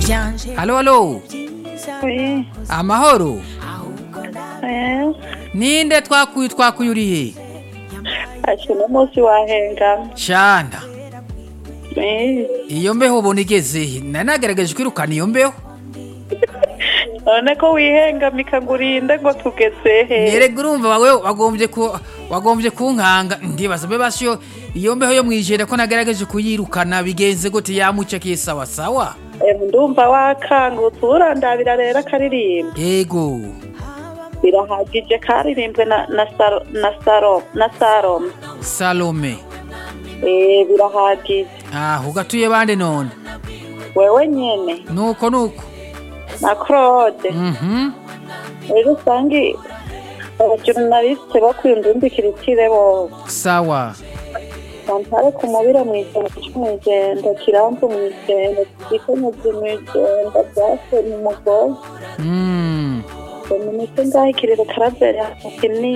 halo halo Oui. amahoro Eh. ninde twakuye twakuyuriye Ati uno munsi wahengamye. shana Eh. iyo mbeho ubona igeze he nari nagerageje kwirukana iyo mbeho None ko wihengamika ngo urinde ngo tugeze he? nerega urumva wawe wagombye ku wagombye kunkanga ndibaza mbe basyo iyo mbeho yo mwijere ko nagerageje kuyirukana bigenze gute yamucakiye sawa sawa Eh, ndumva wakangutse urandabira rero akaririmba. yego Birahagije karirimbwe na na saro na saro na sarom. salome Eh birahagije. aho ugatuye bande none Wewe nyene nuko nuko na Claude. mhm Rero usangi abajournaliste bakwiyumvira ikire bo. sawa Santare ku mubire mw'ijoro c'umwijenda kiramvu mw'ijenda gikenyezi mw'ijenda byase mu mugozi mm dominike ngaho ikirero karaveri kinini